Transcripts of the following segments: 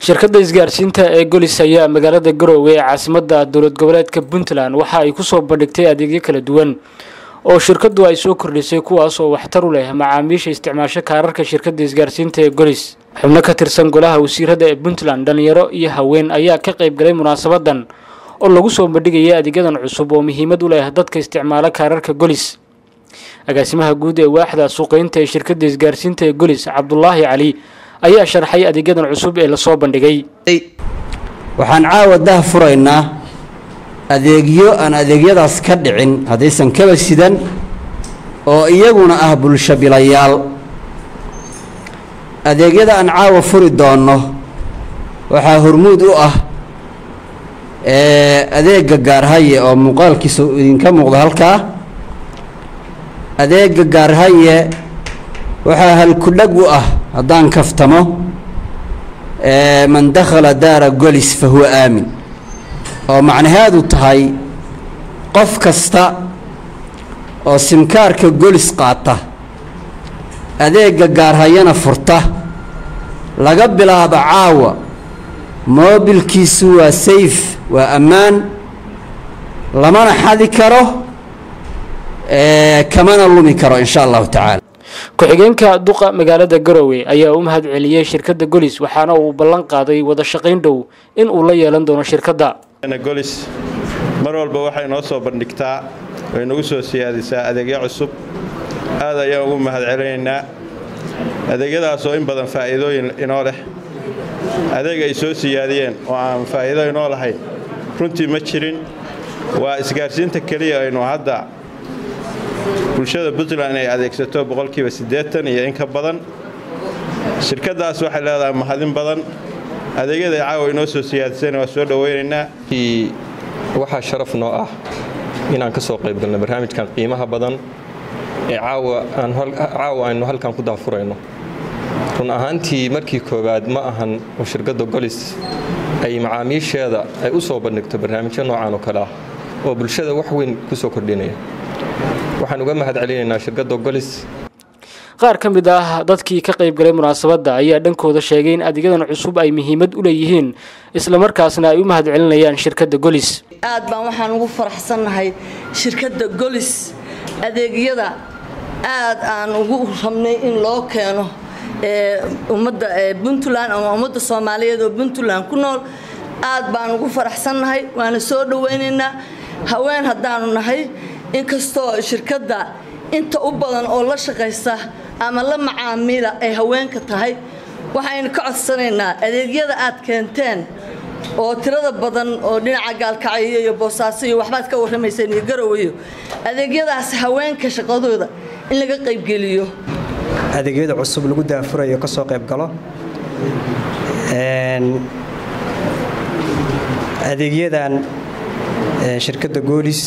shirkadda isgaarsiinta ee golis ayaa magaalada garoowe ee caasimada dowlad goboleedka puntland waxa ay kusoo bandhigtay adeegyo kala duwan oo shirkadu ay soo kordhisay kuwaas oo waxtar u leh macaamiisha isticmaasho kaararka shirkadda isgaarsiinta ee golis xubno ka tirsan golaha wasiirada ee puntland dhalinyaro iyo haween ayaa ka qayb galay munaasabadan oo lagu soo bandhigaya adeegyadan cusub oo muhiimad u leh dadka isticmaala kaararka golis agaasimaha guud ee waaxda suuqeynta ee shirkadda isgaarsiinta ee golis cabdulaahi cali ayaa sharxay adeegyadan cusub ee lasoo bandhigay waxaan caawa dah furaynaa adeegyo aan adeegyadaas ka dhicin haddaysan kaba sidan oo iyaguna ah bulsho bilayaal adeegyada aan caawa furi doonno waxaa hormuud u ah adeega gaarhaye oo muuqaalkiisa idinka muuqda halkaa adeega gaarhaye waxaa halkudhag u ah haddaan kaftamo man dakhala daara golis fa huwa aamin oo macnaheedu tahay qof kasta oo simkaarka golis qaata adeega gaarhayana furta laga bilaabo caawa moobilkiisu waa sayf waa ammaan lamana xadi karo kamana lumi karo insha allahu tacaala ku-xigeenka duqa magaalada garowe ayaa u mahad celiyey shirkadda golis waxaana uu ballan qaaday wada shaqayn dhow in uu la yeelan doono shirkadda golis mar walba waxay noo soo bandhigtaa way nagu soo siyaadisaa adeegyo cusub aad ayaan ugu mahad celinaynaa adeegyadaas oo in badan faa'iidooyin inoo leh adeeg ay soo siyaadiyeen oo aan faa'iido inoo lahayn runtii ma jirin waa isgaarsiinta keliya aynu hadda bulshada puntland ay adeegsato boqolkiiba siddeetan iyo in ka badan shirkaddaas waxay leedahay mahadin badan adeegyada caawa inoo soo siyaadisayna waa soo dhowaynaynaa waxaa sharaf noo ah inaan ka soo qayb galno barnaamijkan qiimaha badan ee caawa aynu halkan ku daafurayno run ahaantii markii koowaad ma ahan oo shirkadda golis ay macaamiisheeda ay u soo bandhigto barnaamijyo noocan oo kale ah oo bulshada wax weyn ku soo kordhinaya waxaan uga mahad celinaynaa shirkadda golis qaar ka mid ah dadkii ka qayb galay munaasabadda ayaa dhankooda sheegay in adeegyadan cusub ay muhiimad u leeyihiin islamarkaasna ay u mahad celinayaan shirkadda golis aad baan waxaan ugu faraxsannahay shirkadda golis adeegyada aad aan ugu rabnay in loo keeno ummadda puntland ama ummadda soomaaliyeed oo puntland ku nool aad baan ugu faraxsannahay waana soo dhowaynaynaa haween haddaanu nahay inkastoo shirkadda inta u badan oo la shaqaysa ama la macaamila ay haweenka tahay waxaynu ka codsanaynaa adeegyada aad keenteen oo tirada badan oo dhinaca gaalkacyo iyo boosaaso iyo waxbaad ka warramayseen iyo garoweyo adeegyadaas haweenka shaqadooda in laga qaybgeliyo adeegyada cusub lagu daafurayo ka soo qayb galo adeegyadan shirkadda goolis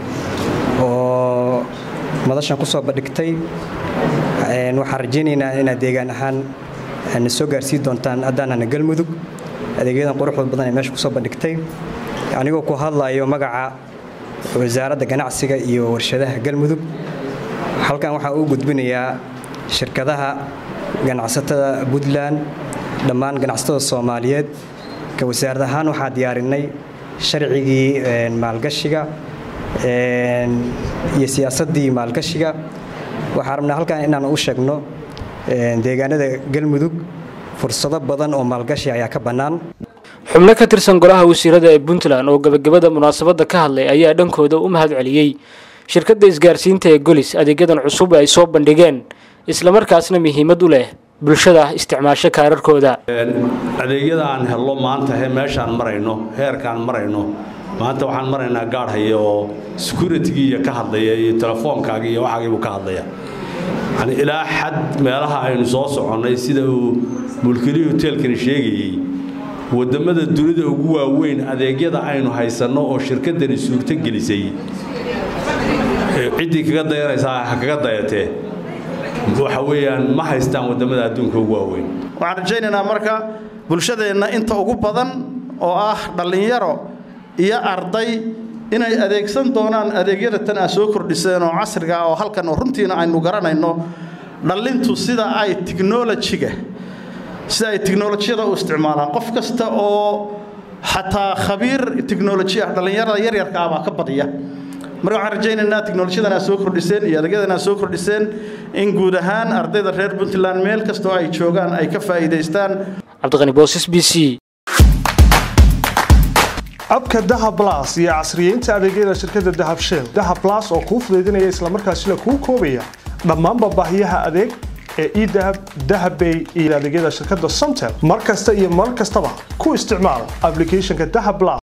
oo madashan ku soo bandhigtay waxaan rajaynaynaa inaad deegaan ahaan na soo gaarsiin doontaan haddaanana galmudug adeegyadan quruxda badan ee meesha ku soo bandhigtay anigoo ku hadlayo magaca wasaaradda ganacsiga iyo warshadaha galmudug halkan waxaan u gudbinayaa shirkadaha ganacsatada puntland dhammaan ganacsatada soomaaliyeed ka wasaarad ahaan waxaa diyaarinay sharcigii maalgashiga iyo siyaasaddii maalgashiga waxaan rabnaa halkan inaan u sheegno deegaanada galmudug fursado badan oo maalgashi ayaa ka bannaan xubno ka tirsan golaha wasiirada ee puntland oo gabagabada munaasabadda ka hadlay ayaa dhankooda u mahad celiyey shirkadda isgaarsiinta ee golis adeegyadan cusub ay soo bandhigeen islamarkaasna muhiimad u leh bulshada isticmaasho kaararkooda adeegyada aan hello maanta meeshaan marayno heerkaan marayno maanta waxaan maraynaa gaadhaya oo securitygiiiyo ka hadlaya iyo telefoonkaagi iyo waxaagiibuu ka hadlaya yani ilaa xad meelaha aynu soo soconnay sida uu mulkilihii hoteelkani sheegayey waddammada dunida ugu waaweyn adeegyada aynu haysanno oo shirkaddani suurto gelisay ciddii kaga dayanaysaa ha kaga dayatee waxa weeyaan ma haystaan waddamada adduunka ugu waaweyn waxaan rajaynaynaa marka bulshadeenna inta ugu badan oo ah dhallinyaro iyo arday inay adeegsan doonaan adeegyada tan aa soo kordhiseen oo casriga oo halkan oo runtiina aynu garanayno dhallintu sida ay tiknolojiga sida ay tiknolojiyada u isticmaalaan qof kasta oo xataa khabiir tiknoloji ah dhallinyarada yaryarka ah baa ka badiya marka waxaan rajaynaynaa tiknolojiyadan aad soo kordhiseen iyo adeegyadan aad soo kordhiseen in guud ahaan ardayda reer puntland meel kasta oo ay joogaan ay ka faa'iidaystaan cabdiqani boosas b c abka dahab las iyo casriyeynta adeegyada shirkadda dahab shell dahab las oo kuu fudaydinaya islamarkaasina kuu koobaya dhammaanba baahiyaha adeeg ee edahab dahabbay iyo adeegyada shirkadda somtel mar kasta iyo mar kastaba ku isticmaal applicationka dahab las